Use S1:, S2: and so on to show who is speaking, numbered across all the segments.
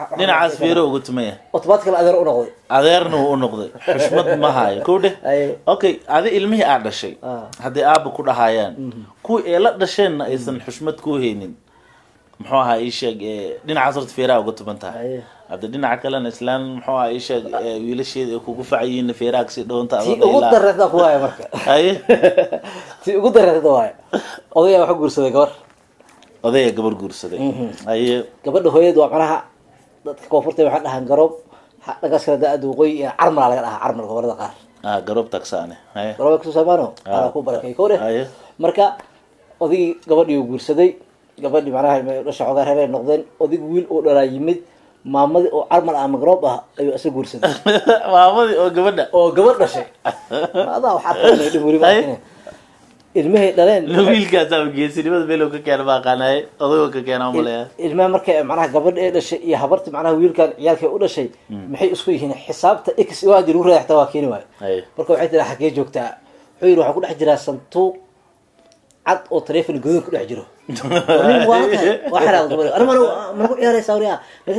S1: dhinacaas fiiro uga tumaya
S2: automatically adeer u noqday
S1: adeerna wuu u noqday xushmad ma hayo kow dheh
S2: Aye.
S1: okay adi ilmihii aad dhashay
S2: Ah.
S1: haddii aaba ku dhahayaan kuwii ee la dhasheenna aysan xushmad ku haynin muxuu ahaa ii sheeg ee, dhinacaas horta feeraha uga tuban tahay
S2: Aye.
S1: hadda dhinaca kalena islaan muxuu ahaa ii sheeg ee, wiilasheeda ay kugu facayiin feeraha kasii dhawanta
S2: tii ugu dareerta ku waaya marka
S1: haye
S2: tii ugu dareerta waaya odayaa waxa guursaday gabar
S1: odaya gabar guursaday haye
S2: gabadha hooyad waa macnaha dadka koonfurta waxaa dhahaan garoob ha- dhagaas kale da-ada waqooyi iyo carmala laga dhahaa carmal gobolada qaar
S1: ah garoob tagsaane haye
S2: garooba kusoo saamaano
S1: Ah.
S2: ala ku barakay kowre
S1: Aye.
S2: marka odigii gabadhii uu guursaday gabadhii macnaha dhasha xoogaa reer ay noqdeen odig wiil uu dhalaa yimid maamadii oo carmal ama garoob ah ayuu isa guursaday
S1: maamadii oo gabadha
S2: oo gabadh dhashay adaa wax arkaa dhib weli
S1: Aye.
S2: ma ilmahay dhaleen
S1: wiilkaasa geesinimada meel ka keena ma aqaanaye odagoo ka keena umaleya
S2: ilmaha marka macnaha gabadha ee dhashay iyo habarti macnaha wiilkan ciyaalka u dhashay maxay isku yihiin xisaabta x waa hadii lagu reexta waa keeni waayo
S1: haye
S2: marka waxay tiraa xagee joogtaa wuxuu yidhi waxaa ku dhex jiraa santuuq cad oo taleefon gudoon ku dhex jiro nin waa tahay waa xiraad gabadha ana mana mana ku ciyaaraysaa wariya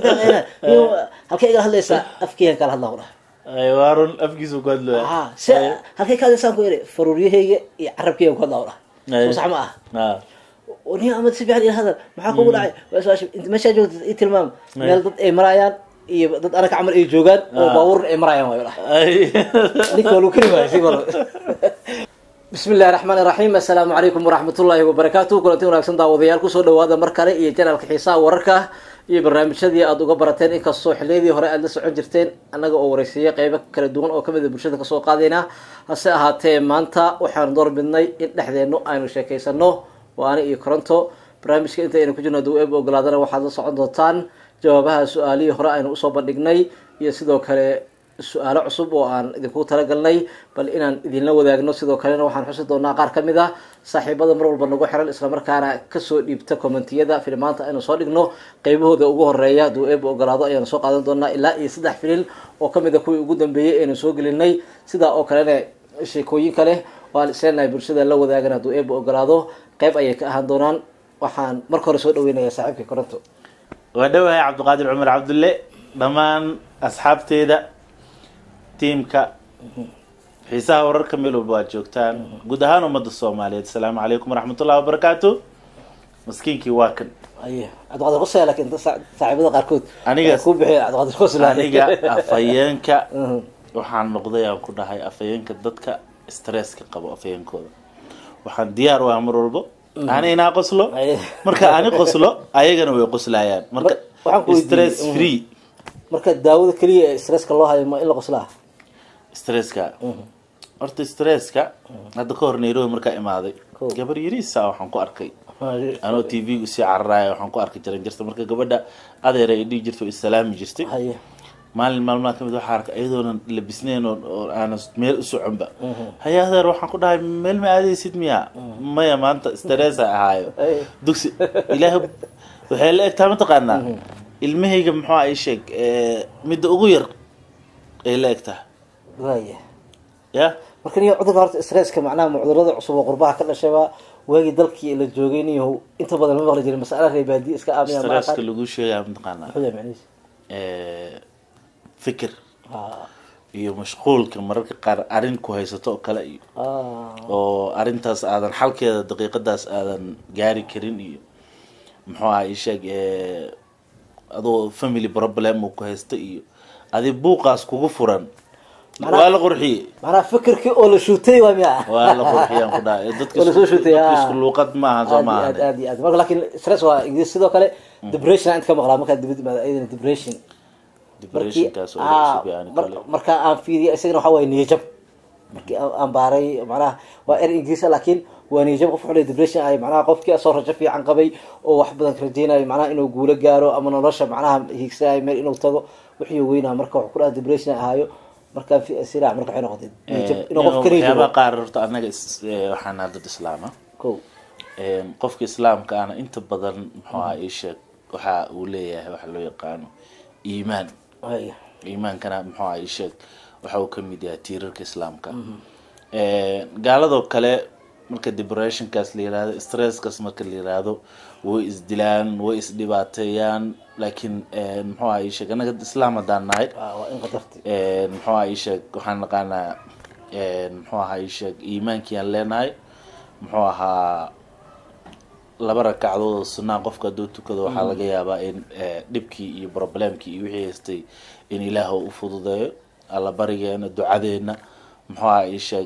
S2: halkee igala hadlaysaa afkeygan kala hadlaa ku dhahay
S1: haye waa run afkiisu ku hadlooya
S2: ha se halkee ka hadlaysaan ku yidhi faruuryahayga iyo carabkeygan ku hadlaa ku dhahay soo sax ma ah
S1: ah
S2: nin amad si fiican ila hadal maxaa kugu dhacay waa su-aasha inta meeshaa joogta i tilmaam meel dad ay marayaan iyo dad anaka camal ay joogaan oo baabuurna ay marayaan waayo dhahay
S1: haye
S2: ninka waa lagu kari waayay si wal bismi illahi raxmaan iraxiim assalaamu calaykum waraxmatullaahi wabarakaatu kulanti wanaagsan daawadayaal kusoo dhawaada mar kale iyo janaalka xiisaha wararka iyo barnaamijyadii aada uga barateen inkastoo xiliyadii hore aada la socon jirteen annaga oo wareysiiya qeybo kala duwan oo kamid a bulshada kasoo qaadayna hase ahaatee maanta waxaanu door bidnay in dhexdeenu aynu sheekeysano waa ani iyo koronto barnaamijka inta aynu ku jirno hadduu eeb ogolaadana waxaad la socon doontaan jawaabaha su-aalihii hore aynu usoo bandhignay iyo sidoo kale su-aalo cusub oo aan idinku talagalnay bal inaan idinla wadaagno sidoo kalena waxaan xusi doonaa qaar kamid a saaxiibada mar walba nagu xiran islamarkaana kasoo dhiibta commentiyada filimaanta aynu soo dhigno qeybahooda ugu horeeya hadduu eeb ogolaado ayaanu soo qaadan doonaa ilaa iyo saddex filin oo kamid a kuwii ugu dambeeyey aynu soo gelinay sidaa oo kalena sheekooyin kale oo aan isleenahay bulshada la wadaagan hadduu eeb ogolaado qeyb ayay ka ahaan doonaan waxaan marka hore soo dhaweynaya saaxiibka koronto
S1: waa dhowahay cabdiqaadir cumar cabdulle dhammaan asxaabteeda tiimka xiisaha wararka meel walba waad joogtaan guud ahaan ummadda soomaaliyeed asalaamu calaykum waraxmatullahi wabarakaatu maskiinkii waa kan
S2: aye cabdiqaadir qosaya laakiin dad saa- saaxiibada qaarkood
S1: Aniga-
S2: ku bixiya cabdiqaadir qosla
S1: aniga afhayeenka waxaan noqday aan ku dhahay afhayeenka dadka stresska qabo afhayeenkooda waxaan diyaar u ah mar walbo ani inaa qoslo
S2: Aye.
S1: marka ani qoslo ayagana way qoslayaan marka
S2: Mar- waxaan ku weydiiyey,
S1: stress
S2: mhm.
S1: free
S2: marka daawada keliya ee stresska loo hayo ma in la qoslaa
S1: stresska horta stresska hadda ka hor nairobi markaa imaaday
S2: Cool.
S1: gabar yariisa waxaan ku arkay anoo t v usii cararaaya waxaan ku arkay jaran jirta marka gabadha adeer ay dhihi jirtay oo islaami jirtay
S2: haye
S1: maalin maalmaha kamid waxaa arkay iyadoonan labisnayn oo oo aanan meel u soconba haya adeer waxaan ku dhahay meel ma aadaysid miya maya maanta stressa ahaayo
S2: Ay.
S1: dugsi ilaahay waxay la egtaa mataqaanaa ilmahayga muxuu ay sheeg ee, midda ugu yar ay la egtaa
S2: waaya
S1: ya
S2: marka niyo cudurka horta stresska macnaha ma cudurada cusub oo qurbaha ka dhashayba waagii dalkii la joogay niyo inta badan ma maqli jirin masala reebaadi iska aamiya ma
S1: stresska
S2: aqaan
S1: lagu sheegaya mataqaanaa
S2: muxuu yahay macnihiisa
S1: ee, fikir
S2: Ah,
S1: iyo mashquulka mararka qaar arrin ku haysato oo kale iyo
S2: ah,
S1: oo arrintaas aadan xalkeeda daqiiqadaas aadan gaari karin iyo muxuu aha isheeg adoo family problem uu ku haysta iyo adi buuqaas kugu furan
S2: Macnaha-
S1: waa la qurxiyey
S2: macnaha fikirkii oo la shuutay waa miya
S1: waa la qurxiyaan ku dhahay dadka
S2: Oo lasoo
S1: isku-
S2: shutay,
S1: dadka
S2: ah.
S1: isku luuqad maaha soo
S2: aad iyo
S1: maaha
S2: aad aad iyo aad marka laakiin stress waa ingiriis sidoo kale depression aan inta ka maqlaa markaa dibad imaada ayadana depression markii
S1: depressionkaas oo
S2: ah,
S1: cusub yani
S2: mar-
S1: kale
S2: marka aan fiiriya isagana waxaa waye niyajab markii aan aan baaray macnaha waa er ingiriis ah, laakiin waa niyajab qof wuxuu leeyahay depression ay macnaha qofkii asoo rajo fiican qabay oo wax badan ka rajeynayo macnaha inuu guulo gaaro ama nolosha macnaha hiigsanayo meel inuu tago wixii weynaa marka wuxuu ku dhaha depression ahaayo markaan fi siraac marka waxay noqotay niyajab inuu qof ka
S1: waxyaabaha
S2: niyajabo
S1: qaar horta annaga is- ee, waxaan nahay dad islaama
S2: ko
S1: Een, qofka islaamka ana inta badan muxuu aha isheeg waxa uu leeyahay waxa loo yaqaano iimaan
S2: haya
S1: iimaankana muxuu aha isheeg waxa uu kamid yahay tiirarka islaamka Een, gaaladoo kale marka depressionkaas la yirahdo stresskaas marka la yirahdo way isdilaan way isdhibaateeyaan laakiin muxuu aha ii sheeg annaga islaam haddaan nahay
S2: Ah, waa in qadarti
S1: muxuu aha ii sheeg waxaan naqaanaa muxuu ahaa ii sheeg iimaankiyaan leenahay muxuu ahaa laba rakacdood oo sunaa qofka hadduu tukado waxaa laga yaabaa in eh, dhibkii iyo problemkii iyo wixii haystay in ilaah u fududeeyo alla barigeena ducadeena muxuu aha ii sheeg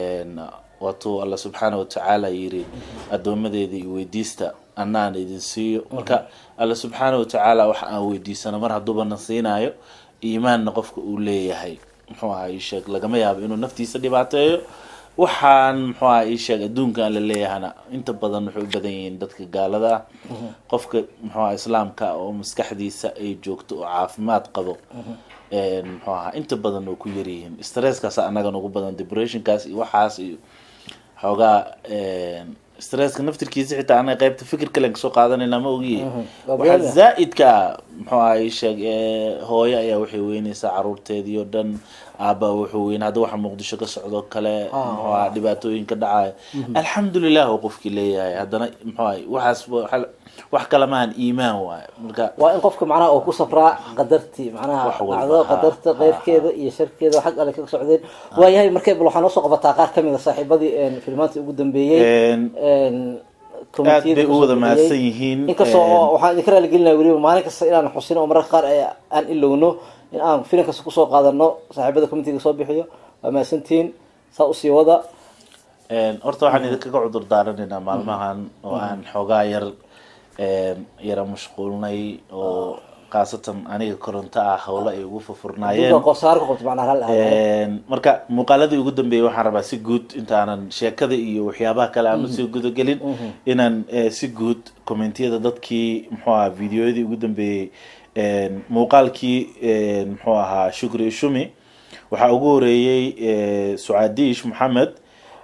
S1: waatuu alla subxaana watacaala yiri addoomadeeda iyo weydiista annaan idin siiyo marka alla subxaana watacaala waxa aan weydiisano mar hadduuba na siinaayo iimaanna qofka uu leeyahay muxuu aha ii sheeg lagama yaabo inuu naftiisa dhibaateeyo waxaan muxuu aha ii sheeg adduunkan la leeyahana inta badan waxay u badan yihiin dadka gaalada ah qofka muxuu aha islaamka ah oo maskaxdiisa ay joogto oo caafimaad qabo een, muxuu ahaa inta badan oo ku yaryihiin stresskaas anagan ugu badan depressionkaas iyo waxaas iyo xoogaa een, stresska naftirkiisa xitaa anaga qaybta fikir kalen kasoo qaadanayna ma ogiye
S2: Waa
S1: waxaa
S2: been.
S1: zaa-idka ah muxuu aha ii sheeg ee, hooyo ayaa waxay weyneysaa caruurteedii oo dhan aaba wuxuu weyn hadda waxa muqdisho ka socdo kale muxuu aha dhibaatooyinka dhacaya alxamdulilah oo qofkii leeyahay haddana muxuu aha waxaas wa- waxa- wax kale maahan iimaan waaye marka
S2: waa in qofka macnaha uu ku safraa qadartii macnaha
S1: Wax walba,
S2: dhacdada
S1: ha,
S2: qadarta
S1: ha,
S2: qeyrkeeda iyo sharkeeda xag alle ka socdeen waayahay markay bal waxaa noo soo qabataa qaar kamid a saaxiibadii een, filmaantii ugu dambeeyey
S1: een,
S2: een,
S1: aad
S2: komitiyada
S1: bay u
S2: kusoo
S1: wada
S2: bixiyey.
S1: mahadsan yihiin
S2: inkastoo
S1: een,
S2: waxaan idinka raaligelinaya weliba maalin kasta inaan xusin oo mararka qaar ee aan ilowno in aan filim kasta kusoo qaadano saaxiibada committeega soo bixiyo waa mahadsantihiin saa usii wada
S1: een, horta waxaan idinkaga cudur daaranaynaa maalmahan oo aan xoogaa yar een, yara mashquulnay oo khaasatan aniga koronto ah howlo ay ugu furfurnaayeen
S2: duka qosaar ku qabto macnaha hal ahayd
S1: Een, marka muuqaaladii ugu dambeeyay waxaan rabaa si guud intaanan sheekada iyo waxyaabaha kale aan usii gudagelin inaan eh, si guud commentiyada dadkii muxuu ahaa videoyadii ugu dambeeyey een, muuqaalkii een, muxuu ahaa shukri ishumi waxaa ugu horeeyey eh, sucaadiish maxamed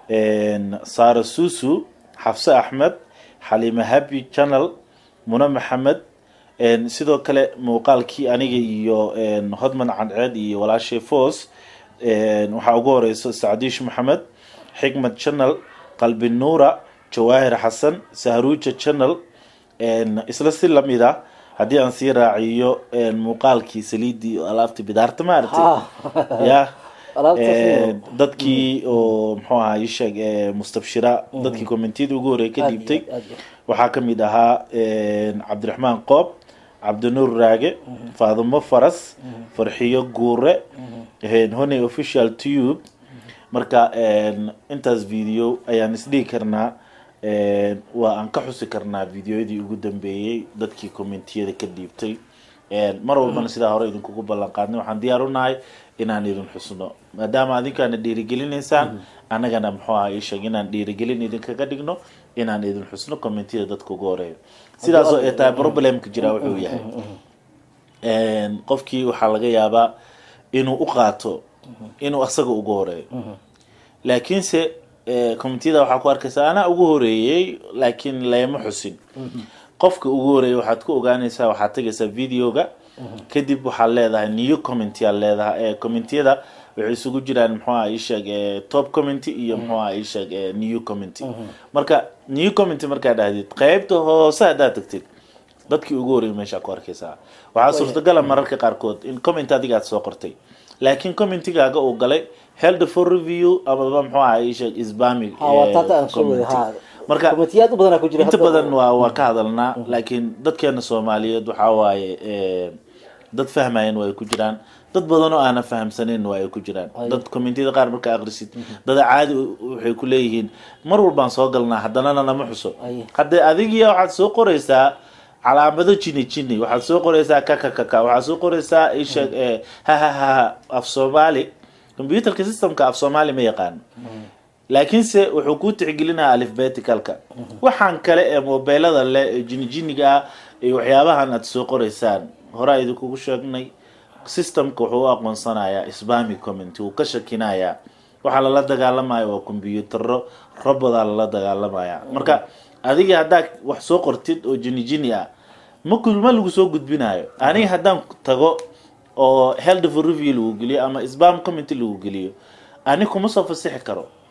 S1: een, sara susu xafse axmed xaliime happy channel muna maxamed een, sidoo kale muuqaalkii aniga iyo een, hodman cadceed iyo walaashay foos een, waxaa ugu horeyso sacdiish maxamed xikmad channel qalbi nuura jawaahir xasan sahruuja channel een, isla si lamid ah haddii aan sii raaciyo een, muuqaalkii saliidii oo alaabtii bidaarta ma aragtay ya
S2: Alaabtaas iyo-
S1: Een, dadkii oo muxuu ahaa ii sheeg ee, mustabshira dadkii commentiyada ugu horreeyay ka
S2: Aad iyo
S1: dhiibtay
S2: aad, aad iyo aad.
S1: waxaa kamid ahaa een, cabdiraxmaan qoob cabdinuur raage faadimo faras farxiyo guure een, honey official tube marka een, intaas video ayaan isdhihi karnaa een, waa aan ka xusi karnaa videoyadii ugu dambeeyey dadkii commentiyada ka dhiibtay een, mar walbana sidaa hore idinkugu ballan qaadnay waxaan diyaar u nahay inaan idin xusno maadaama adinkaana dhiirigelinaysaan annagana muxuu aha ii sheeg inaan dhiirigelin idinkaga dhigno inaan idin xusno commentiyada dadka ugu horeeyo sidaasoo ay tahay problemka jira wuxuu yahay een, qofkii waxaa laga yaabaa inuu u qaato inuu asaga ugu horeeyo laakiinse eh, commentiyada waxaa ku arkaysaa anaa ugu horeeyey laakiin layma xusin qofka ugu horeeyey waxaad ku ogaanaysaa waxaad tegaysaa videoga kadib waxaad leedahay new commenty aad leedahay ee commentiyada waxay isugu jiraan muxuu aha ii sheeg eh, top commenty iyo muxuu aha ii sheeg eh, new commenty marka new commenty markaad dhahdid qeybta hoose haddaad tagtid dadkii ugu horreeyay meesha ku arkaysaa waxaa suurtagala mararka qaarkood in comment adiga aad soo qortay laakiin commentigaaga uu galay held for review amaba muxuu aha ii sheeg isbami
S2: Ha, waa taata aan soo waday, ha.
S1: marka
S2: Committeeyaad u badanaa ku jira
S1: inta
S2: hadda.
S1: badan waa waa ka hadalnaa laakiin dadkeena soomaaliyeed waxaa waaye eh, dad fahmayan waa ay ku jiraan dad badan oo aanan fahamsanin waa ay ku jiraan dad commentiyada qaar markaa akhrisid dada caadi u- waxay ku leeyihiin mar walbaan soo galnaa haddanana nama xuso
S2: Aye.
S1: hadde adigiya waxaad soo qoraysaa calaamado jini jini waxaad soo qoraysaa kakakaka waxaad soo qoraysaa isheeg eh, hahahaha af soomaali computerka systemka af soomaali ma yaqaan laakiinse wuxuu ku tixgelinayaa alifbeticalka waxaan kale ee mobeelada leh ee jinijiniga ah iyo waxyaabahan aad soo qoraysaan horaa idinkugu sheegnay systemka wuxuu u aqoonsanayaa spami comment wuu ka shakinayaa waxaa lala dagaalamaya waa kombiyuutaro robodaa lala dagaalamaya marka adiga haddaad wax soo qortid oo jinijini ah ma ku- ma lagu soo gudbinayo aniga haddaan tago oo held for review lagu geliyo ama spam comment lagu geliyo ani kuma soo fasixi karo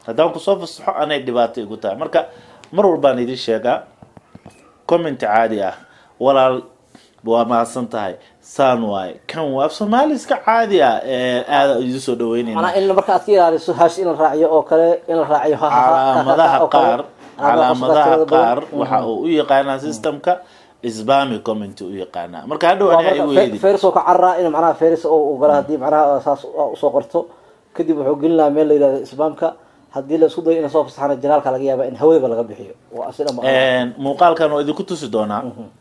S1: haddaan kusoo fasaxo anay dhibaato igu tahay marka mar walbaan idin sheegaa comment caadi ah walaal waa mahadsan tahay saan waaye kan waa af soomaali iska caadi ah ee aada idin soo dhaweynayna
S2: manaa in marka aad ka ilaaliso hash in la raaciyo oo kale in la raaciyo ha- ha- ha-
S1: calaamadaha
S2: oo kale.
S1: qaar
S2: Calaamadaha
S1: calaamadaha
S2: tirada badan.
S1: qaar waxa uu u yaqaanaa systemka spami comment u yaqaanaa marka hadhow
S2: waa
S1: anaa igu
S2: marka
S1: yeedi
S2: feris oo ka cararaa in macnaha feris oo uu gala haddii macnaha saas usoo qorto kadib wuxuu gelin lahaa meel la yidhahdo isbaamka haddii la isku dayo in soo fasaxana janaalka laga yaaba in hawadaba laga bixiyo waa sida ma
S1: muuqaalkan waa idinku tusi doonaa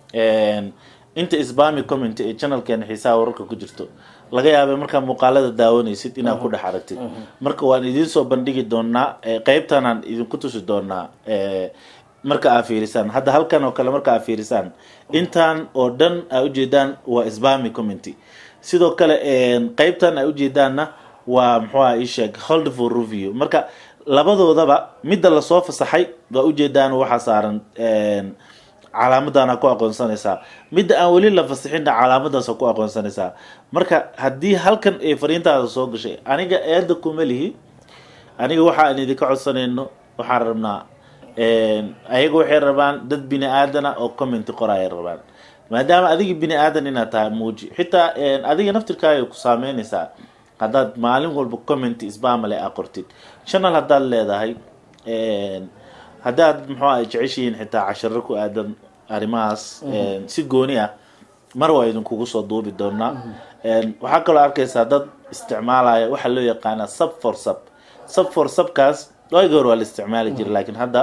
S1: inta spami comment ee channelkeena xiisaha wararka ku jirto laga yaabay markaa muuqaalada daawanaysid inaad ku dhex aragtid marka waan idiin soo bandhigi doonaa eh, qeybtanaan idinku tusi doonaa eh, marka aa fiirisaan hadda halkan oo kale marka aa fiirisaan intaan oo dhan aa ujeedaan waa spami comment sidoo kale qeybtan aa ujeedaanna waa muxuuha isheeg hold for review marka labadoodaba midda lasoo fasaxay waa ujeedaan waxaa saaran calaamadana ku aqoonsanaysaa midda aan weli la fasixinna calaamadaas ku aqoonsanaysaa marka haddii halkan ay fariintaada soo gashay aniga eeda kuma lihi aniga waxa aan idinka codsanayno waxaan rabnaa ayaga waxay rabaan dad bini aadana oo comment qoraya rabaan maadaama adiga bini aadan inaad tahay muuji xitaa adiga naftirkaaga ku saameynaysaa haddaad maalin walba comment isbamale aa qortid channel haddaad leedahay haddaad muxuu ay jeceshihiin xitaa casharo ku aadan arrimahaas si gooni ah mar waa idinkugu soo duubi doonaa waxaa kaloo arkaysaa dad isticmaalaya waxaa loo yaqaanaa sub for sub sub for subkaas waagi hore waa la isticmaali jiray laakiin hadda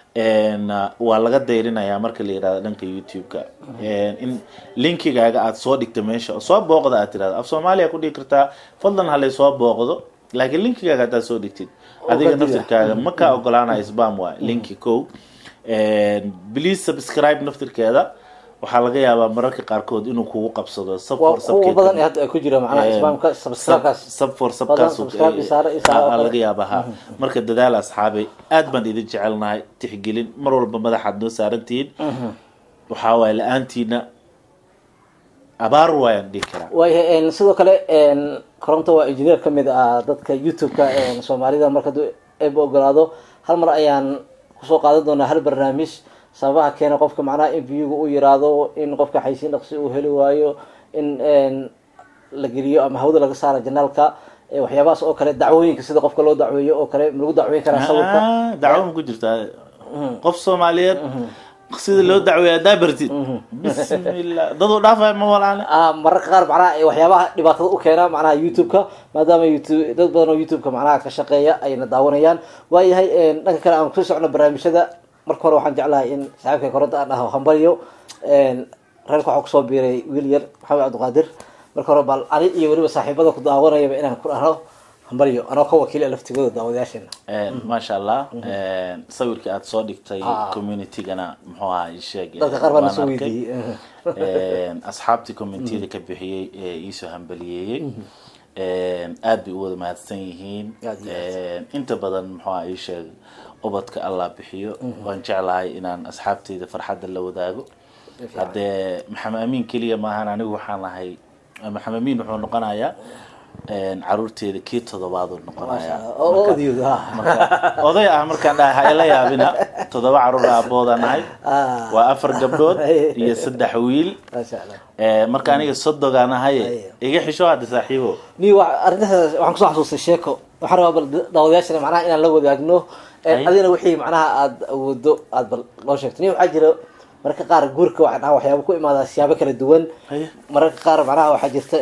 S1: waa laga dayrinayaa marka la yirahdo dhanka youtube-ka in linkigaaga aada soo dhigta meesha oo soo booqda aad tirahdo af soomaaliya ku dhigi kartaa fadlan halay soo booqdo laakiin linkigaaga haddaad soo dhigtid adiga naftirkaaga ma kaa ogolaanaya spam waay linki ko please subscribe naftirkeeda waxaa laga yaabaa mararka qaarkood inuu kugu qabsado sub for
S2: kuwa badan ee hadda ay ku jira macnaha isbaamka subscribe-kaas
S1: sub for
S2: Badan
S1: subkaas
S2: subscribe isaaro, isaaro oo kale.
S1: laga yaaba ha marka dadaal asxaabay aad baan idin jecelnahay tixgelin mar walba madaxaad noo saarantihiin waxaa waaye la-aantiina abaar waayaan dhihi karaa
S2: waayahay sidoo kale koronto waa engineer ka mid ah dadka youtube-ka soomaalida marka haduu eeba ogolaado hal mar ayaan kusoo qaadan doonaa hal barnaamij sababaha keena qofka macnaha in viewga u yiraahdo in qofka xaysiin dhaqsi uu heli waayo in la geliyo ama hawada laga saara janaalka waxyaabahaas oo kale dacwooyinka sida qofka loo dacweeyo oo kale ma lagu dacweyn karaa sawirka
S1: Ah, dacwo ma ku jirtaa qof soomaaliyeed sida loo dacweeya haddaa bartid bismillah daduu dhaafaya ma walaane
S2: Ah, mararka qaar macnaha eh, waxyaabaha dhibaatada u keena macnaha youtube-ka maadaama youtube dad badan oo youtube-ka macnaha ka shaqeeya ayna daawanayaan waayahay dhanka kale aan kusoo socno barnaamijyada marka hore waxaan jeclahay in saaxiibka koronta aan dhaho hambalyo reerka waxaa kusoo biiray wiil yar maxamed cabdiqaadir marka hore bal ani iyo weliba saaxiibada ku daawanayaba inaan ku dhahno hambalyo anoo ka wakiila laftigooda daawadayaasheena
S1: maasha allah sawirkii aada soo dhigtay
S2: Ah.
S1: communitygana muxuu ahaa ii sheeg
S2: dadka qaar baa
S1: waan
S2: nasoo
S1: arkay.
S2: weydiiyey
S1: asxaabtii commentiyada ka bixiyey ee iisoo hambaliyeeyey aad bay u wada mahadsan yihiin
S2: Aad iyo
S1: inta badan muxuu ahaa ii sheeg ubadka allah bixiyo waan jeclahay inaan asxaabteyda farxadda la wadaago haddee maxamed amiin keliya maahan anigu waxaan ahay maxamed amiin wuxuu noqonayaa caruurteeda kii todobaaduu noqonayaa
S2: oo
S1: Marka-
S2: odiyooda ha
S1: marka oday ah markaan dhahay ha ila yaabina toddoba caruur aaboodaan ahay
S2: Ah.
S1: waa afar gabdhood iyo saddex wiil
S2: maasha allah
S1: Eh, marka aniga sodogaan ahaye iga xisho hadda saaxiibo
S2: ni wa arrintaas waxaan kusoo xasuustay sheeko waxaan rabaa bal daawadayaashana macnaha inaan la wadaagno
S1: Ay.
S2: adigana wixii macnaha aada awoodo aada bal loo sheegto ni waxaa jira mararka qaar guurka waxaa dhaha waxyaaba ku imaadaa siyaabo kala duwan
S1: Haye.
S2: mararka qaar macnaha waxaa jirta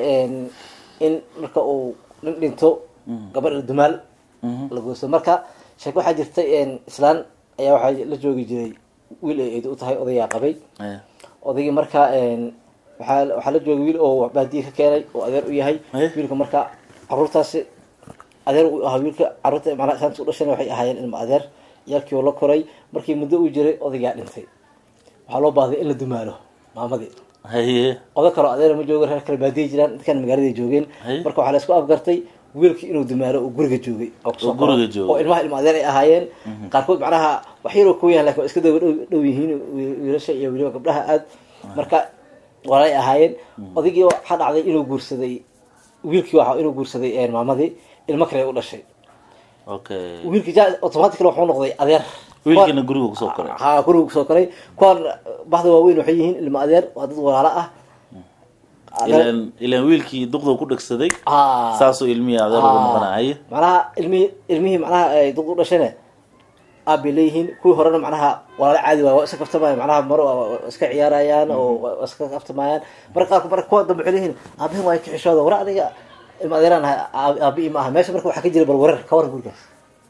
S2: in marka uu nin dhinto gabadha dumaal la goosto marka sheeko waxaa jirta islaan ayaa waxaa la joogi jiray wiil ay eed u tahay odayaa qabay
S1: Eh,
S2: odaygii marka waxaa waxaa la joogay wiil oo baadiye ka keenay oo adeer u yahay
S1: Eh?
S2: wiilka marka caruurtaasi adeer u ahaa wiilka caruurta macnaha isaanta u dhashana waxay ahaayeen ilma adeer yaalkii oo la koray markii muddo uu jiray odaygaa dhintay waxaa loo baahday in la dumaalo maamadii
S1: haye
S2: oda kaloo adeer ma joogo reer kale baadiye jiraan dadkan magaaladay joogeen
S1: Hey.
S2: marka waxaa la isku afgartay wiilkii inuu dumaalo oo guriga joogay oo kusoo
S1: Oo guriga
S2: koray.
S1: joogay.
S2: oo ilmaha ilma adeer ay ahaayeen qaarkood macnaha wax yaroo ku yahan lakin waa iska daba dhow- dhow yihiin wi- wiilasha iyo weliba gabdhaha aad marka walay ahaayeen odaygii waxaa dhacday inuu guursaday wiilkii waxa inuu guursaday maamadii ilmo kale u dhashay okay wiilkii ja automatically wuxuu noqday adeer
S1: wiilkiina guriga kusoo koray
S2: ha guriga kusoo koray kuwaan baxda waaweyn waxay yihiin ilmo adeer waa dad walaalo ah
S1: ilan ilan wiilkii duqda ku dhegsaday
S2: Ah.
S1: saasoo ilmihii adeer ugu noqonaya
S2: macnaha ilmihii ilmihii macnaha ay dad u dhashane aad bay leeyihiin kuwii horena macnaha walaalo caadi waay waa iska kaftamayaan macnaha maro waa- waa iska ciyaarayaan oo waa iska kaftamayaan marka qaarku marka kuwa dambe waxay leeyihiin aabihin waa ka xishooda war aniga ilma adeeraan ahay aab- aabihi ma aha meesha marka waxaa ka jira bal warar ka waran gurigaas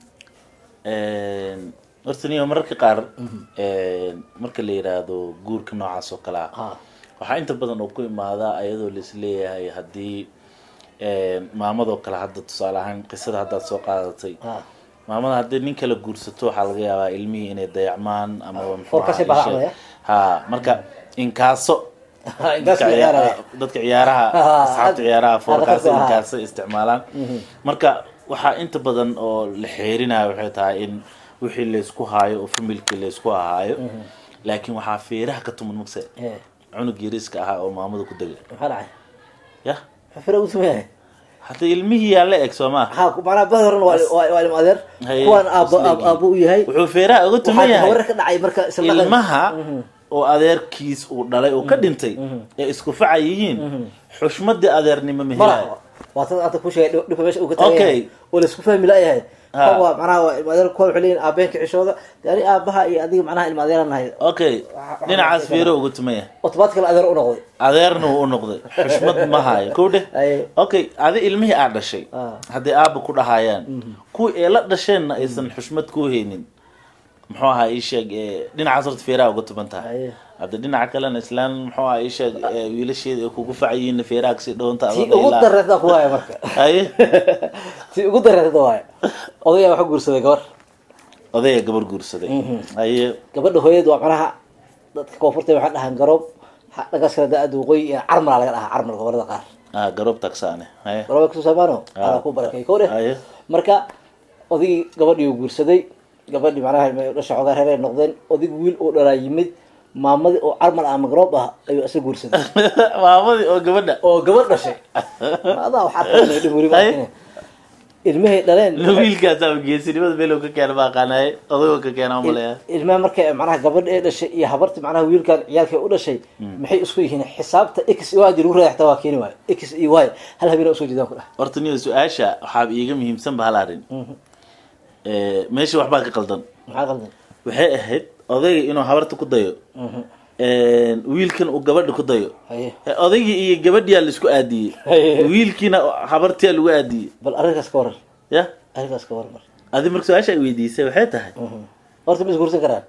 S1: horta niyo mararka qaar marka la yiraahdo guurka noocaas oo kale ah
S2: Ah.
S1: waxaa inta badan oo ku imaadaa ayadoo laisleeyahay haddii maamadoo kale hadda tusaale ahaan qisada haddaad soo qaadatay
S2: Ah.
S1: maamada haddii nin kala guursato waxaa laga yaabaa ilmihii inay dayacmaan ama muxuu
S2: Foorkasay
S1: ahaa,
S2: baaqacmaya?
S1: ishe- ha marka inkaaso
S2: Inkaas
S1: dadka
S2: la ciyaaraya.
S1: ciyaaraha- dadka ciyaaraha
S2: Ah,
S1: asxaabta ciyaaraha
S2: ah,
S1: foorkaasa
S2: ah.
S1: inkaasa isticmaalaan marka waxaa inta badan oo la xeerinaya waxay tahay in wixii laysku haayo oo familkii laysku ahaayo laakiin waxaa feeraha ka tuman magse
S2: Eh,
S1: cunug yariiska ahaa oo maamada ku degay
S2: maxaa dhacay
S1: ya
S2: maxaa fira ugu sameeyay
S1: hadda ilmihii yaa la eg soo maa
S2: ha macnaha bahda horena waa waa- waa ilmo adeer
S1: Haye,
S2: kuwaan aabbo
S1: isla
S2: aab- aabbo u yahay
S1: wuxuu feeraha uga tuman
S2: waxaa
S1: yahay
S2: warar ka dhacay marka isla dhaqan-
S1: ilmaha oo adeerkiis uu dhalay oo ka dhintay ee isku faca yihiin xushmadii adeernimo
S2: mala
S1: mehelayo
S2: waa tad hadda ku sheegay dhib- dhibka meesha uu ka taagan
S1: Okay.
S2: yahay oo laisku fahmi laayahay
S1: Ha.
S2: kan waa macnaha waa ilma adeer kuwa waxay leeyihin aabeenka cishooda dee ani aabaha iyo adiga macnaha ilma adeeraan nahay
S1: okay dhinacaas feero uga tuman yahay
S2: automatically adeer u noqday
S1: adeerna wuu u noqday xushmad ma hayo kow dheh
S2: Haye.
S1: okay adi ilmihii aad dhashay
S2: Ah.
S1: hadday aaba ku dhahayaan kuwii ee la dhasheenna aysan xushmad ku haynin muxuu ahaa ii sheeg ee, dhinacaas horta feeraha uga tuban tahay
S2: Haye.
S1: hadda dhinaca kalena islaan muxuu ahaa ii sheeg ee, wiilasheeda ay kugu facayiinna feeraha kasii dhawanta
S2: tii ugu dareerta ku waaya marka
S1: haye
S2: tii ugu dareerta waaya odayaa waxa guursaday gabar
S1: odaya gabar guursaday haye
S2: gabadha hooyad waa macnaha dadka koonfurta waxaa dhahaan garoob ha- dhagaas kale da-ada waqooyi iyo carmala laga dhahaa carmal gobolada qaar
S1: ah garoob tagsaane haye
S2: garooba kasoo saamaano
S1: Ah.
S2: ala ku barakay kow dheh
S1: haye
S2: marka odigii gabadhii uu guursaday gabadhii macnaha dhasha xoogaa reer ay noqdeen odig wiil uu dhalaa yimid maamadii oo carmal ama garoob ah ayuu isa guursaday
S1: maamadii oo gabadha
S2: oo gabadh dhashay adaa wax arkay dhib weli
S1: Haye.
S2: baa ilmahay dhaleen
S1: wiilkaasaa geesinimada meelow ka keena ma aqaanaye odagoo ka keena umaleya
S2: ilmaha marka macnaha gabadha ee dhashay iyo habarti macnaha wiilkan ciyaalkay u dhashay maxay isku yihiin xisaabta x iyo y lagu raaya xataa waa keeni waayo x iyo y hal habeen usoo jeedaan ku dhah
S1: horta niyo su-aasha waxaa iiga muhiimsan ba hal arrin meesha waxbaa ka qaldan
S2: maxaa qaldan
S1: waxay ahayd odayga inuu habarta ku dayo wiilkan uu gabadha ku dayo
S2: haye
S1: odaygii iyo gabadhiyaa laisku aadiyey
S2: Haye.
S1: wiilkiina habartiyaa lagu aadiyey
S2: bal arrinkaas ka waran
S1: ya
S2: arrinkaas ka waran mar
S1: adi marka su-aasha ay weydiisay waxay tahay
S2: horta ma isguursan karaan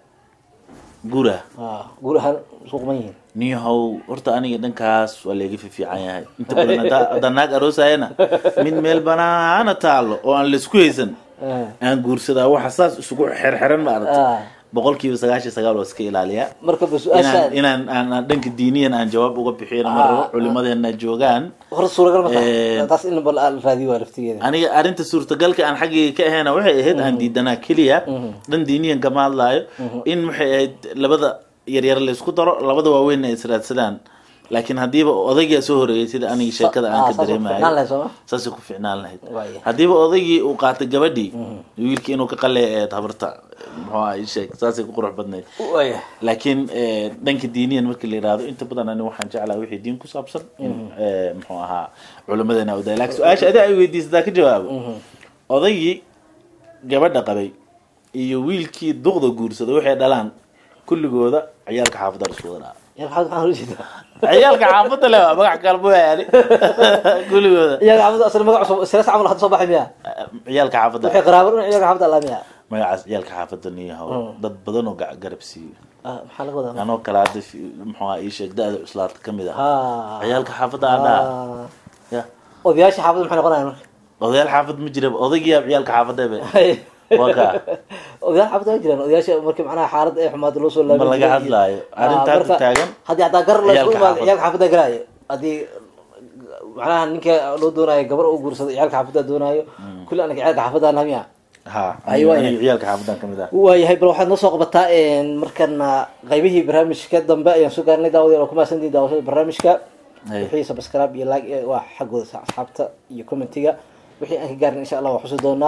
S1: gura
S2: Ah, guur ahaan isku quman yihiin
S1: niyahow horta aniga dhankaas waa layga fiifiican yahay inta badan haddaa- haddaan naag aroosayana mid meel banaana taalo oo aan laisku haysan
S2: Ah.
S1: aan guursadaa waxa saas isugu xerxeran ma aragta
S2: Ah.
S1: boqolkiiba sagaashan sagaal waa iska ilaaliyaa
S2: marka ba
S1: inaan
S2: su-aashaan
S1: inaan aan aan dhanka diiniyan aan jawaab uga bixiyana ma
S2: Ah.
S1: rabo culimadeena joogaan
S2: horta suuragal ma
S1: Eh.
S2: tahay taas in bal aan raadiyo waa laftigeeda
S1: aniga arrinta suurtagalka aan xaggayga ka ahayna waxay ahayd aan diidanaa keliya dhan diiniyan kama hadlaayo in waxay ahayd labada yaryar laysku daro labada waaweyn ay israadsadaan laakiin haddiiba odaygaa soo horeeyay sida aniga sheekada aan
S2: Ah,
S1: ka
S2: saas u ficnaan
S1: dareemayo
S2: lahayd sooma
S1: saasay ku ficnaan lahayd
S2: Waaya.
S1: haddiiba odaygii uu qaatay gabadhii wiilkii inuu ka qalay eed habarta muxuu ahaa ii sheeg saasay ku qurux badnayd
S2: waaya
S1: laakiin eh, dhanka diiniyan markii la yihahdo inta badan ani waxaan jeclaa wixii diin ku saabsan in eh, muxuu ahaa culimadeena uday laakiin su-aasha adi ay weydiisataa ka jawaabo odaygii gabadha qabay iyo wiilkii duqda guursaday waxay dhalaan kulligooda ciyaalka xaafadda la isku wadaa
S2: yar maxaad maxaa ula jeedaa
S1: ciyaalka xaafadda le waa magac kalbo yani kulligooda
S2: iyaga xaafadda asal magac cusub silas camal hadda soo baxay miya
S1: ciyaalka xaafadda
S2: waxay qaraabo dhan iyaga xaafadda allaa miya
S1: magacaas ciyaalka xaafadda niyahow dad badan oo ga- garab siiyo
S2: Ah, maxaa laga wadaa
S1: anoo kale hadda fi- muxuu ahaa ii sheeg da-da cuslaata ka mid ah
S2: ha
S1: ciyaalka xaafadda adhaa
S2: Ah.
S1: ya
S2: odayaasha xaafadda maxay noqonayaan marka
S1: odayaal xaafad ma jira odaygiyaa ciyaalka xaafadebe waa kaa
S2: odayaal xaafadda waa jiraan odayaasha markii macnaha xaaladda ay xumaado loo soo laabin
S1: Ma laga
S2: jiray iyo-
S1: hadlaayo.
S2: Ah,
S1: Arrinta hadda
S2: marka
S1: taagan,
S2: haddii haddaa gar la isku
S1: ciyaalka
S2: imaado
S1: xaafadda.
S2: ciyaalka xaafadda garaayo haddii macnaha ninka loo doonaayo gabar uu guursado ciyaalka xaafadda doonaayo kulli anaga ciyaalka xaafadda namiya
S1: ha
S2: Ay, waaya.
S1: aniga ciyaalka xaafadan ka mid ah
S2: waayahay bal waxaad noo soo qabataa markana qaybihii barnaamijka dambe ayaan soo gaarnay daawadeen oo ku mahadsantihin daawashada barnaamijka
S1: Hey.
S2: wixii subscribe iyo like eh, waa xaggooda asxaabta iyo commentiga wixii aan ka gaarin insha allah waa xusi doonaa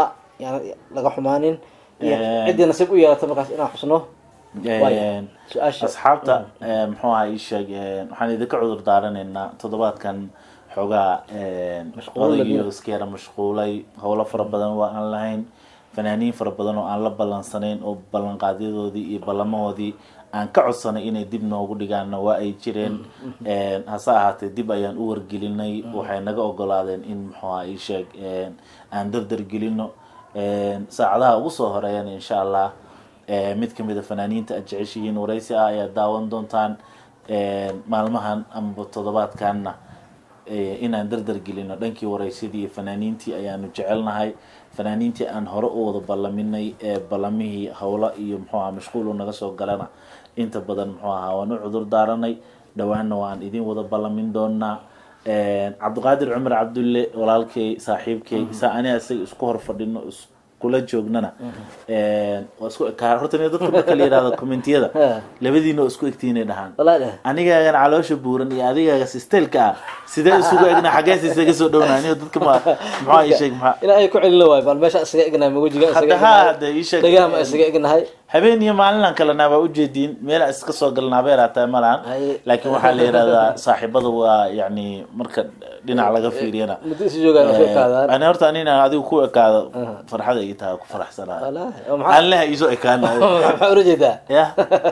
S2: yaan laga xumaanin iyo
S1: Eh.
S2: ciddii nasiib u yeelata markaas inaan xusno Waaya.
S1: Een,
S2: su-aasha
S1: asxaabta ee, muxuu ahaa ii sheeg een, waxaan idinka cudur daaranaynaa toddobaadkan xoogaa een,
S2: Mashquul
S1: odaygii
S2: leh.
S1: oo iska yara mashquulay howlo fara badan waa aan lahayn fanaaniin fara badan oo aan la ballansanayn oo ballanqaadyadoodii iyo ballamahoodii aan ka codsanay inay dib noogu dhigaanna waa ay jireen Een, hase ahaatee dib ayaan u wargelinay waxay naga ogolaadeen in muxuu ahaa ii sheeg een, aan dardar gelino Een, saacadaha ugu soo horeeyana insha allah ee, mid kamid a fanaaniinta aad jeceshihiin waraysi ah ayaad daawan doontaan Een, maalmahan amaba toddobaadkanna ee, inaan dardar gelino dhankii waraysidii iyo fanaaniintii ayaanu jecelnahay fanaaniintii aan hore u wada ballaminay ee ballamihii howlo iyo muxuu ahaa mashquul u naga soo galana inta badan muxuu ahaa waan u cudur daaranay dhowaanna waan idin wada ballamin doonaa Een, cabdiqaadir cumar cabdulle walaalkay saaxiibkay saa ani isaga isku hor fadhino iskula joognana Een, waa isku ekaa horta nin dadka marka la yihahdo commentiyada
S2: Ha.
S1: labadiina oo isku egtiinay dhahaan
S2: walaa dheh
S1: anigaagan caloosha buuran iyo adigaaga sisteelka ah sidee isugu egna xagees isaga soo dhowna anigo dadka ma maxaa ii sheeg maxaa
S2: ina ay ku celin waayo bal meesha isaga egnahay ma wejiga isaga
S1: hadda
S2: egnahay
S1: haa hadda ii sheeg
S2: dhegaha ma isaga egnahay
S1: habeen iyo maalinaan kalena waa ujeediin meel aan iska soo galnaa bay raataa malahan
S2: Haye.
S1: laakiin waxaa la yihahdaa saaxiibada waa yacni marka dhinac laga fiiriyana
S2: muddo isu joogaan isu ekaadaan
S1: ani horta anina adigu ku ekaado farxada ii tahay ku faraxsanahay
S2: walaahi oo maxaa
S1: anleha iisoo ekaanayo
S2: maxaa ula jeedaa
S1: ya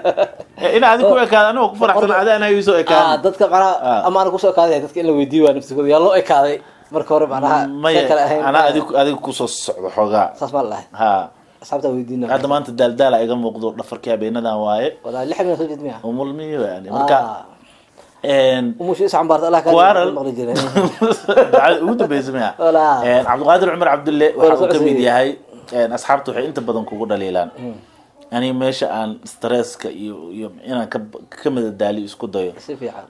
S1: ina adigu ku ekaado anigoo ku faraxsan adi anaa iisoo
S2: ah
S1: ekaan
S2: dadka macnaha
S1: Ah.
S2: ama ana kusoo ekaaday dadka in la weydiiyo waa naftigooda yaa loo ekaaday marka hore macnaha
S1: maya
S2: saan kale ahayn
S1: anaa adigu adigu kusoo socdo xoogaa
S2: saas maa lahay
S1: ha
S2: asxaabta weydiina
S1: hadda maanta daaldaala iga muuqdo dhafarkii habeenadan waaye
S2: walaahi lix min soo jeed miya
S1: umulmiyo yani marka
S2: Ah.
S1: een,
S2: umushi is cambaarta allah ka
S1: Kuwaral.
S2: maqli jiray
S1: dacada ugu dambeysa maya
S2: Walaa.
S1: Een, cabdiqaadir cumar cabdulle waxa uu
S2: soo
S1: kamid
S2: codsiiyey.
S1: yahay een, asxaabta waxay inta badan kugu dhaliilaan aniga meesha aan stresska iyo iyo inaan ka ka madadaaliyo isku dayo
S2: si fiican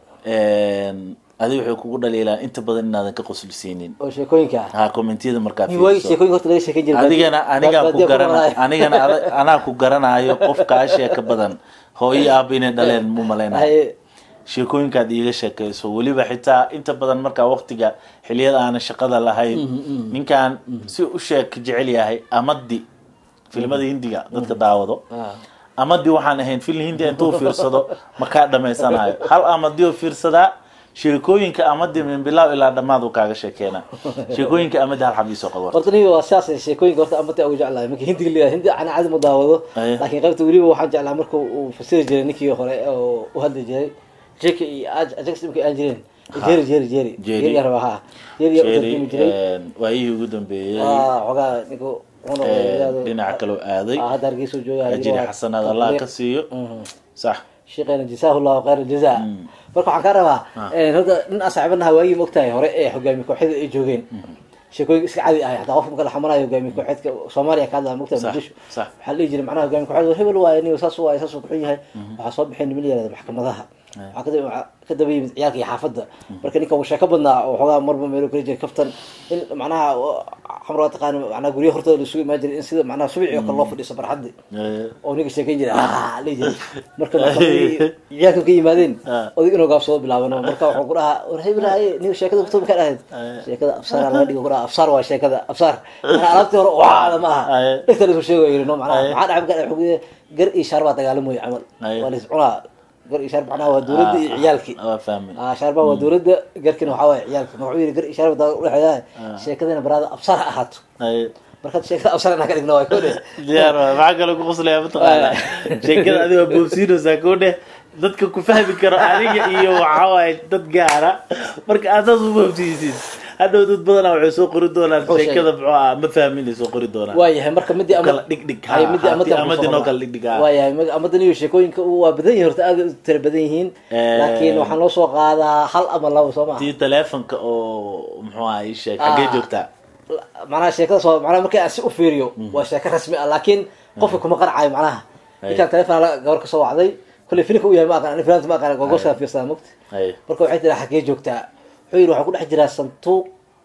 S1: Een, adiga waxay kugu dhaliilaan inta badan inaadan ka qoslisiinin
S2: oo sheekooyinka ah
S1: ha commentiyada markaa
S2: Nin waagi
S1: fiiriso.
S2: sheekooyinka horta laga sheekan jiray
S1: adigana anigaan ku
S2: baadiya
S1: garana
S2: maqlaay.
S1: anigana ada- anaa ku garanayo qofka ashee ka badan hooyo aaba inay dhaleen mu malaynayo
S2: Haye.
S1: sheekooyinkaad iiga sheekayso weliba xitaa inta badan markaa waqtiga xiliyada aanan shaqada lahayn ninkan si u sheek jecel yahay amadi filimada hindiga dadka daawado
S2: Ah.
S1: amadi waxaan ahayn film hindi intuu fiirsado ma kaa dhamaysanayo hal amadi oo fiirsadaa sheekooyinka amadi min bilaaw ilaa dhammaad uu kaaga sheekeena sheekooyinka amadi hal xab iisoo qabo
S2: horta niga waa sidaas sheekooyinka horta amata ugu jeclahay marka hindiga leeyahay hindi ana caadi ma daawado
S1: Aye.
S2: laakiin qaybta weliba waxaan jeclaa marka uu fasiri jiray ninkii hore oo u hadli jiray jeki iyo Aj- ajax imka aan jireen jeri jeri jeri
S1: Jerry.
S2: jeri yarba ha jeri yaa u
S1: Jerry,
S2: tarjumi jiray
S1: een, waayihii ugu dambeeyey
S2: waa xogaa ninku wuxuuna
S1: een,
S2: yidhaahdo
S1: dhinaca kaloo aaday
S2: ah, hadda hargeysa uu jooga
S1: ajiri xasanaad allah ka siiyo sax
S2: sheekheena jasaahu llahu khayr aljazaa marka waxaan kaa rabaa een, horta nin aan saaxiibanaha waagii mogtahay hore ee hogaamiye kooxyada ay joogeen sheekooyin iska cadi ah hataa qofka marka la xamanayo hogaamiye kooxeedka soomaaliya ka hadlaya mogtahay
S1: Sax,
S2: muqdisho
S1: sax.
S2: waxaa la dhihi jiray macnaha hogaamiye kooxeed hebel waaye niyo saas waaye saas uu kuxun yahay waxaa soo baxay niman yaraada maxkamadaha waxaa kadaba waxaa ka daba yimid ciyaalka iyo xaafadda marka ninka uu sheeko badnaa oo xoogaa marba meelo kala jiray kaftan in macnaha xamar waa taqaana macnaha guryaha hortooda la isugu imaan jiray in sida macnaha subici oo kale loo fadhiiso barxaddi
S1: Ee,
S2: oo ninka sheekeyn jiray ah la jiray marka markii ciyaalka ka yimaadeen
S1: Ah.
S2: odig inuu gaabsado bilaabano marka wuxuu ku dhahaa war heblahaye nin sheekada kutub ka dhahayd sheekada afsaar laga dhigo ku dhaha afsaar waa sheekada afsaar mana alaabtii hore waada ma aha
S1: Aye.
S2: dhegta la isku sheego yiri no macnaha
S1: Aye.
S2: maxaa dhaca marka wuxuu yiri gar iyo shaar baa dagaalamoy camal
S1: Aye.
S2: waa la is cunaa gar iyo shaar macnaha waa dowladda iyo ciyaalkii
S1: waa fahmin
S2: ah shaarba waa dowladda garkina waxaa waaye ciyaalki marka wuxuu yiri gar iyo shaar baa udhexeeyaa sheekadana baraada afsaar ha ahaato
S1: Ee,
S2: markaad sheekada afsaar inaan ka dhigno waa koo dheh
S1: diyaar waay maxaa kaloo ku qoslaya mataqaana sheekada adiga boobsiinaysaa koo dheh dadka ku fahmi karo aniga iyo waxaa waaye dad gaara marka aad saas u boobsiisid hadhow dad badanaa waxay soo qori doonaan
S2: Wuxuu sheegay.
S1: sheekada muxuu ah ma fahminay soo qori doonaan
S2: waayahay marka midii ama
S1: kala dhigdhig ha,
S2: Ay, midii
S1: ha,
S2: amadan
S1: tii amadii
S2: kusoo
S1: noo
S2: qornaa.
S1: kala dhigdhig ha.
S2: waayahay mag- amadan iyo sheekooyinka u- waa badan yihiin horta aad u tira badan yihiin
S1: Eh.
S2: laakiin waxaan loo soo qaadaa hal ama labo soo maha
S1: tii teleefonka oo muxuu ah ii sheeg xaggee
S2: Ah.
S1: joogtaa
S2: macnaha sheekada soo macnaha markii aan si u fiiriyo waa sheeko rasmi ah laakiin qofka kuma qancayo macnaha
S1: Ay.
S2: ninkaan telefoon gabar ka soo wacday kolley filimka u yahay ma aqaan filaanta ma aqaan gogoskaa fiirsadaa mogta
S1: Ay.
S2: marka waxay tiraa xaggee joogtaa wuxuu yidhi waxaa ku dhex jiraa santuuq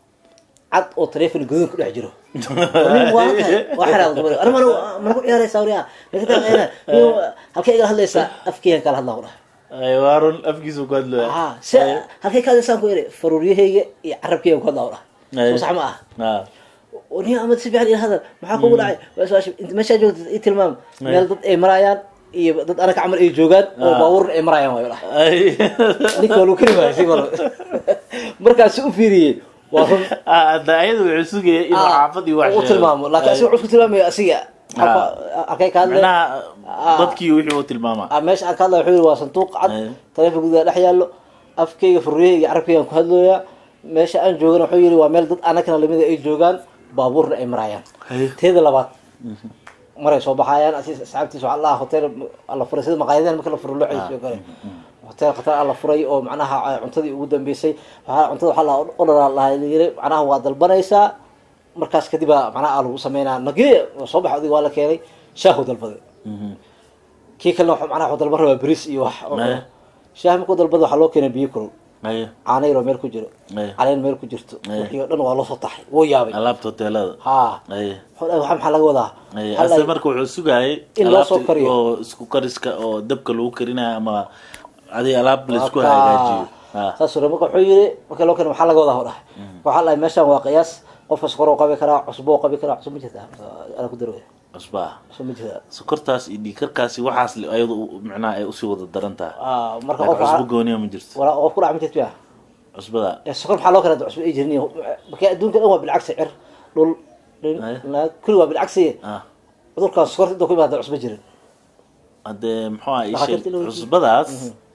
S2: cad oo telefoon guduud ku dhex jiro nin waa tahay waa xiraaq dumar ana mana mana ku ciyaaraysaa wariya ninka taaqeena halkee igala hadlaysaa afkeygan kala hadlaa ku dhahay
S1: Ay, waa run afkiisu ku hadlaya
S2: ah se halkee ka hadlaysaan ku yidhi faruuryahayga iyo carabkeygan ku hadlaa ku dhahay
S1: Ay.
S2: soo sax ma ah
S1: Ah.
S2: oo nin ama si fiican ila hadal maxaa kugu dhacay waa su-aasha inta meeshaa joogta i tilmaam meel dad ay marayaan iyo dad anaga camal ay joogaan oo
S1: Ah.
S2: baabuurna ay marayaan waayo dhahay
S1: Ay.
S2: ninka waa lagu kari waayay si bal markaasi u fiiriyey waa run
S1: Ah, hadda ayada wuxuu sugaya inuu xaafad iyo wax
S2: u tilmaamo laakiin asiga wuxuu ku tilmaamaya asiga arkay ka hadle
S1: macnaha
S2: Ah.
S1: dadkii wixii uu tilmaamaa
S2: Ah, meesha aan ka hadlaya wuxuu yidhi waa sanduuq cad
S1: Aye.
S2: taleefon gudaha dhex yaallo afkeyga furriyeyga iyo carabkeygaan ku hadlooyaa meesha aan joogana wuxuu yidhi waa meel dad anagana lamida ay joogaan baabuurna ay marayaan
S1: Haye.
S2: teeda labaad maray soo baxayaan asi asxaabtiisa waxaa lahaa hotel alla furay sida maqaayadahan marka la furo loo ceysiyo kale hotel khatar alla furay oo macnaha ah, cuntadii ugu dambeysay waxaa cuntada waxaa lahaa odharaa lahaa yiri macnaha waa dalbanaysaa markaas kadib baa macnaha lagu sameynaa nagee waa soo baxa adiga waa la keenay shaahu dalbaday
S1: Mhm.
S2: kii kalena wuxuu macnaha wuxuu dalban rabaa bariis iyo wax oo-
S1: Aye.
S2: shaah markuu dalbada waxaa loo keenay biyo kulul
S1: Haye.
S2: caano yaroo meel ku jiro
S1: Aye.
S2: caleen meel ku jirto
S1: Aye.
S2: wixii oo dhan waa loo soo taxay wuu yaabay
S1: alaabta hoteelada
S2: ha
S1: Haye.
S2: wuxuu dhahay, waxa maxaa laga wadaa
S1: Haye.
S2: Hal
S1: ase
S2: ay-
S1: marka wuxuu sugayay
S2: In loo soo
S1: alaabta
S2: kariyo.
S1: oo isku kariska oo dabka lagu karinayo ama adi alaab laisku
S2: Waa kaa.
S1: hagaajiyo Ha.
S2: saas uu marka wuxuu yiri marka loo keenay maxaa laga wadaa dhahay waxaa la meeshan waa qiyaas qofka sokor oo qabi karaa cusbo oo qabi karaa cusbo ma jirta ana ku darooya
S1: cusbaa
S2: cusbo ma jirta
S1: sokortaas iyo dhiikarkaasi waxaas le- ayadu u- macnaha ay usii wada daran tahay
S2: Ah, marka
S1: laakiin
S2: qofka
S1: cusbo gooniya ma jirto
S2: wala qof ku dhac ma jirta
S1: cusbada
S2: ya sokor maxaa loo keenay cusbo ay jirin marka adduunka dhan waa bilcagsi cir dhul dhin
S1: Aye.
S2: naag kulli waa bilcagsi
S1: ah
S2: cudurkan sokorta inta ku imaada cusbo jirin
S1: haddee muxuu ah ii
S2: Dhakhaatiirta
S1: sheeg
S2: la weydiiyey.
S1: cusbadaas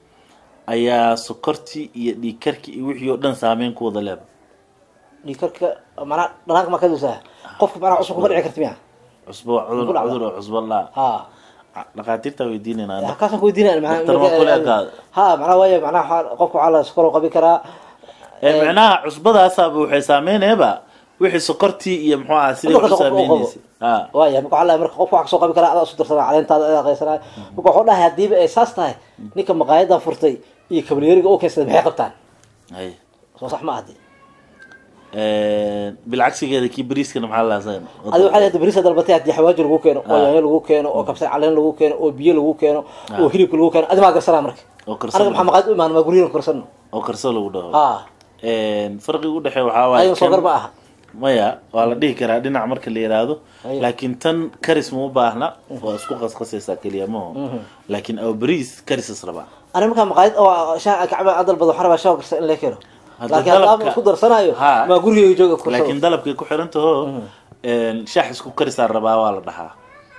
S1: ayaa sokortii iyo dhiigkarkii iyo wixii oo dhan saameyn ku wada leeba
S2: dhiikarka macnaha dhanaanka maa ka dusaa qofka macnaha cusbo kuma dhici karta miya
S1: cusbo waa cudur
S2: Ku dhacda.
S1: cudur oo cusbo laa
S2: ha
S1: dhakhaatiirta weydiinayna
S2: kaasaan ku weydiinaya
S1: Doctor waa kule ekaada.
S2: ha macnaha waaya macnaha waxaa- qofka waxaa la sokor oo qabi karaa
S1: ee macnaha cusbadaasaaba waxay saameynayaaba wixii sokortii iyo muxuu ah sidai
S2: Cudurka
S1: wax u
S2: qofka uu qabo.
S1: saameynaysa ha
S2: waaya marka waxaa la marka qofka wax kasoo qabi karaa adaa isu darsanaa caleentaada adaa qaysanaa marka wuxuu dhahay hadiiba ay saas tahay ninka maqaayadan furtay iyo kabalyeeriga oo keensaday maxay qabtaan
S1: hay
S2: soo sax ma ahdi
S1: bilcagsigeeda kii bariiskana maxaa laasan
S2: adi waxaa leedahay bariisa dalbatay haddii xawaaji lagu keeno oo
S1: Ah.
S2: yaanyo lagu keeno oo kabsar caleen lagu keeno oo biyo lagu keeno oo hilibka lagu keeno adi maa garsanaa marka
S1: oo karsan
S2: anaga maxaa maqaayad u imaan maa guryahan karsano
S1: oo karso lagu dhaho
S2: ha
S1: farqiga u dhexeeya waxaa waaye
S2: ayaga soo
S1: kan-
S2: gar ma aha
S1: maya waa la dhihi karaa dhinac marka la yidhaahdo
S2: Ayo.
S1: laakiin tan karis ma u baahna waa isku qasqasaysaa keliya maho laakiin aw bariis karisas rabaa
S2: ani markaa maqaayad oo shaa kacba aan dalbado waxaan rabaa shaa karsan in la keeno
S1: Hadda
S2: laakiin haddaan
S1: dalabka-
S2: isku darsanayo
S1: Ha.
S2: maa gurigeyga jooga karsano
S1: laakiin dalabkay ku xiran taho shaax isku karisaa rabaa waa la dhahaa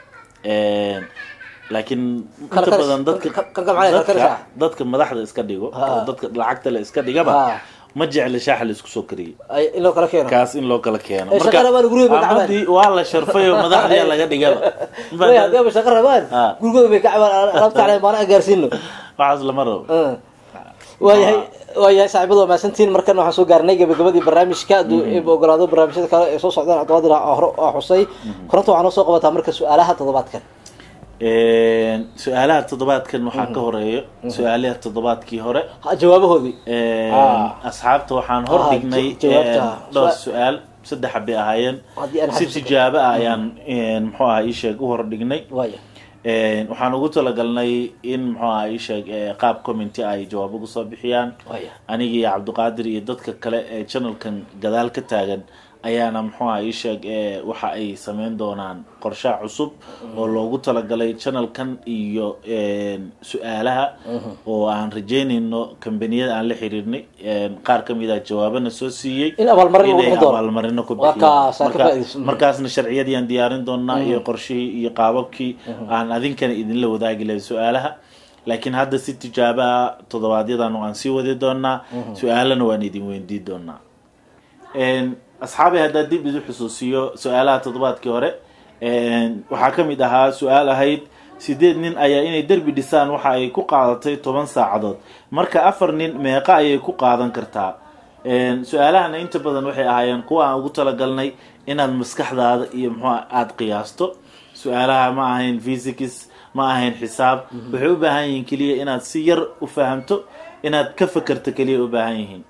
S1: laakiin
S2: Kala
S1: inta
S2: karis-
S1: badan dadka
S2: ka- ka- ka- macnaha kala
S1: dadka
S2: karis ah.
S1: dadka madaxda iska dhigo
S2: Ha.
S1: oo dadka lacagta le iska dhigaba
S2: Ha.
S1: ma jecla shaaxa la isku soo kariyey
S2: ay in loo kala keeno
S1: kaas in loo kala keeno
S2: Eh, shaqa rabaan gurigooda bay kacbaan.
S1: amadii waa la sharfay oo madaxdiya laga dhigaba
S2: way haddii ama shaqo rabaan
S1: Ha.
S2: gurigooda bay ka cabaan alaabta calen maana aan gaarsiino
S1: waxaas lama rabo
S2: waayahay waayahay saaxiibada waa mahadsantihiin markana waxaan soo gaarnay gabagabadii barnaamijka hadduu eeba ogolaado barnaamijyada kale ee soo socdaan cabdiqaadir aa hore aa xusay koranta waxaa noo soo qabataa marka su-aalaha toddobaadkan
S1: su-aalaha toddobaadkan waxaa ka horeeyo su-aalaha toddobaadkii hore
S2: Ha, jawaabahoodii Ah.
S1: asxaabta waxaan hor
S2: Ah,
S1: dhignay
S2: ja- jawaabta.
S1: dhowr
S2: Su-
S1: su-aal saddex bay ahaayeen
S2: Haddii aan
S1: si
S2: xasuusto.
S1: tijaabo ah ayaan muxuu aha ii sheeg u hor dhignay
S2: waaya
S1: waxaan ugu talagalnay in muxuu aha ii sheeg eh, qaab commenty ay jawaab ugu soo bixiyaan
S2: waaya
S1: aniga iyo cabdiqaadir iyo dadka kale ee channelkan gadaal ka taagan ayaana muxuu aha ii sheeg eh, waxa ay sameyn doonaan qorshaha cusub oo loogu talagalay channelkan iyo su-aalaha oo aan rajeynayno kambaniyada aan la xiriirnay qaar kamid ah jawaabana soo siiyey
S2: In abaalmarin lagu
S1: inay
S2: bixin doono.
S1: abaalmarino ku
S2: Waa kaas, aan ka
S1: bixiyaan
S2: faa'iidaysan.
S1: Marka- markaasna sharciyadii aan diyaarin doonaa iyo qorshihii iyo qaababkii aan adinkana idinla wadaagi lahay su-aalaha laakiin hadda si tijaabaha toddobaadyadanu aan sii wadi doonaa su-aalana waan idin weydiin doonaa asxaabi haddaa dib idu xusuusiyo su-aalaha toddobaadkii hore waxaa ka mid ahaa su-aal ahayd sideed nin ayaa inay derbi dhisaan waxa ay ku qaadatay toban saacadood marka afar nin meeqa ayay ku qaadan kartaa su-aalahana inta badan waxay ahaayeen kuwa aan ugu talagalnay inaad maskaxdaada iyo muxua aada qiyaasto su-aalaha ma ahayn physics ma ahayn xisaab waxay u baahan yihiin keliya inaad si yar u fahamto inaad ka fakerto keliya u baahan yihiin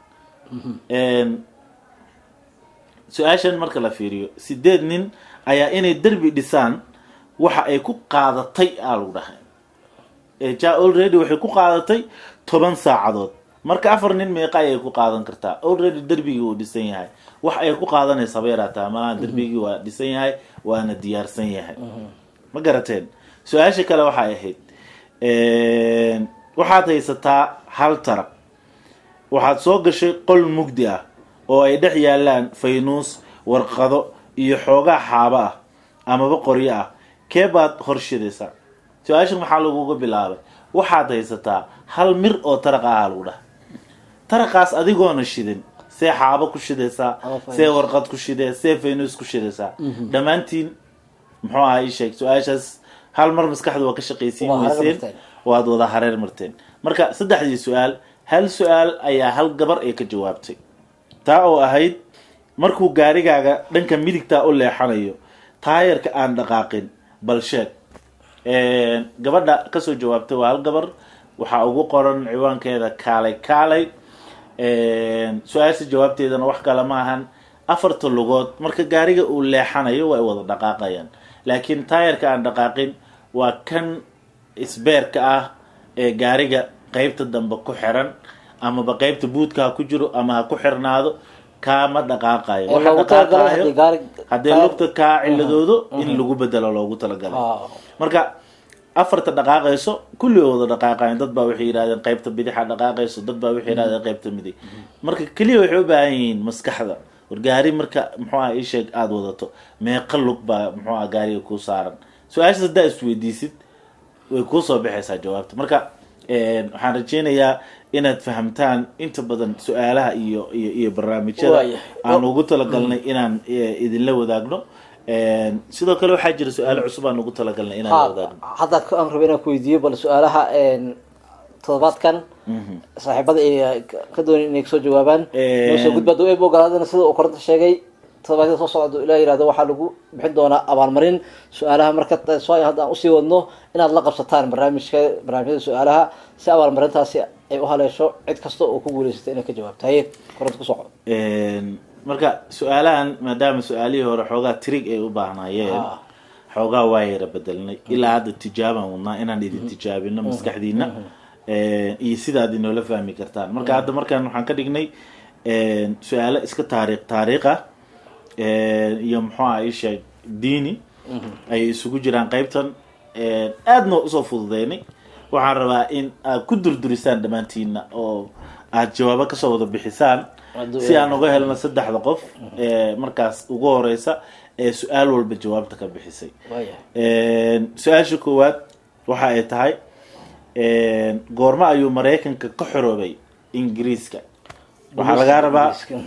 S1: su-aashan marka la fiiriyo sideed nin ayaa inay derbi dhisaan waxa ay ku qaadatay aa lagu dhahay ja already waxay ku qaadatay toban saacadood marka afar nin meeqa ayay ku qaadan kartaa already derbigii uu dhisan yahay wax ay ku qaadanaysa beerataa malaha derbigii waa dhisan yahay waana diyaarsan yahay ma garateen su-aasha kale waxay ahayd waxaad haysataa hal tarab waxaad soo gashay qol mugdi ah oo ay dhex yaalaan faynuus warqado iyo xoogaa xaabo ah amaba qoryo ah kee baad horshidaysaa su-aashan maxaa laguga bilaabay waxaad haysataa hal mir oo taraq ah lagu dhaha taraqaas adigoona shidin see xaabo ku shidaysaa see warqad ku shidee see faynuus ku shidaysaa dhammaantiin muxuu aha ii sheeg su-aashaas hal mar maskaxda waa ka shaqaysiin
S2: Waa hareer
S1: weyseen
S2: marteen.
S1: waad wada hareer marteen marka saddexdii su-aal hal su-aal ayaa hal gabar ay ka jawaabtay taa oo ahayd markuu gaarigaaga dhanka midigtaa u leexanayo taayarka aan dhaqaaqin bal sheeg gabadha kasoo jawaabtay waa hal gabar waxaa ugu qoran ciwaankeeda kaalay kaalay su-aasha jawaabteedana wax kale ma ahan afarta lugood marka gaariga uu leexanayo way wada dhaqaaqayaan laakiin taayarka aan dhaqaaqin waa kan isbeerka ah ee gaariga qeybta dambe ku xiran amaba qeybta buudka ha ku jiro ama ha ku xirnaado kaama dhaqaaqayo
S2: Ee
S1: waxa
S2: loogu talagalay
S1: dhaqaaqayo
S2: haddii gaari-
S1: haddii lugta kaa ciladoodo in lagu bedelo loogu talagalay
S2: Ah.
S1: marka afarta dhaqaaqayso kulli oo wada dhaqaaqayan dad baa waxay yidhahdeen qeybta bidixa dhaqaaqayso dad baa waxay yidhahdeen qeybta midig marka keliya waxay u baahan yihiin maskaxda war gaari marka muxuu aha ii sheeg aada wadato meeqa lug baa muxuu aha gaariga kuu saaran su-aashaas haddaa isweydiisid way kuusoo baxaysaa jawaabta marka waxaan rajeynayaa inaad fahamtaan inta badan su-aalaha iyo iyo iyo barnaamijyada
S2: Waayahay.
S1: aan ugu talagalnay inaan eh, idinla wadaagno sidoo kale waxaa jira su-aalo cusub aan ugu talagalnay inaan la wadaagno
S2: hadda aan rabo inaan ku weydiiyo bal su-aalaha todobaadkan saaxiibada ay ka doonay inay kasoo jawaabaan
S1: Een.
S2: noo soo gudba duu eeb ogolaadana sida uu koronta sheegay todobaadyada soo socda ilaa yirahdo waxaa lagu bixin doonaa abaalmarin su-aalaha marka ta- soo hadda aan usii wadno inaad la qabsataan barnaamijka barnaamijyada su-aalaha si abaalmarintaasi ay u haleesho cid kasta oo ku guuleysata inay ka jawaabto haye koronta ku soco
S1: Een, marka su-aalahan maadaama su-aalihii hore xoogaa trig ay u baahnaayeen
S2: Ah.
S1: xoogaa waa yara bedelnay ilaa hadda tijaabaan wadnaa inaan idin tijaabino maskaxdiina Een, iyo sidaad inoola fahmi kartaan marka hadda markaan waxaan ka dhignay een, su-aalo iska taariikh taariikh ah een, iyo muxuu aha ii sheeg diini ay isugu jiraan qeybtan een, aadna usoo fududeynay waxaan rabaa in aad ku durdurisaan dhammaantiina oo aad jawaabo kasoo wada bixisaan
S2: Hadduu
S1: si aan uga helno saddexda qof ee markaas ugu horeysa ee su-aal walba jawaabta ka bixisay
S2: waayahay
S1: Een, su-aasha koowaad waxa ay tahay een, goormo ayuu maraykanka ka xoroobay ingiriiska waxaa lagaa rabaa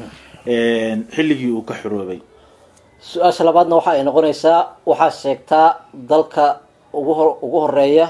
S1: een, xilligii uu ka xoroobay
S2: su-aasha labaadna waxa ay noqonaysaa waxaa sheegtaa dalka ugu hor ugu horeeya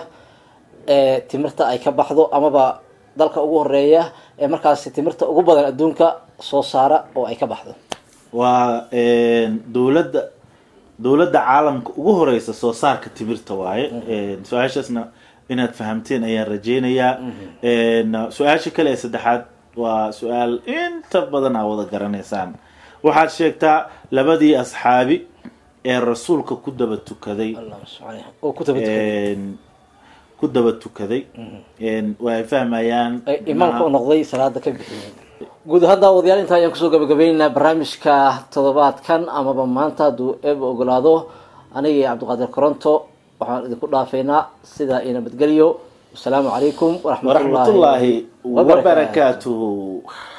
S2: ee timirta ay ka baxdo amaba dalka ugu horeeya ee markaasi timirta ugu badan adduunka soo saara oo ay ka baxdo
S1: waa een, dowladda dowladda caalamka ugu horeysa soo saarka timirta waaye Een, su-aashaasna inaad fahamteen ayaan rajeynayaa Een, su-aasha kale ee saddexaad waa su-aal inta badan aa wada garanaysaan waxaad sheegtaa labadii asxaabi ee rasuulka ku daba tukaday
S2: Allahumma salli alayhi. oo ku tabatukay
S1: Een, ku daba tukaday Een, waa ay fahmayaan
S2: ay imaamka u noqday salaada ka bixiyay guud ahaan daawadayaal intaa ayaan kusoo gabagabaynaynaa barnaamijka toddobaadkan amaba maanta hadduu eeba ogolaado aniga iyo cabdiqaadir koronto waxaan idinku dhaafaynaa sidaa iyo nabadgelyo wasalaamu calaykum
S1: waraxmatullaahi
S2: wabarakaatu
S1: wabarakaatuhu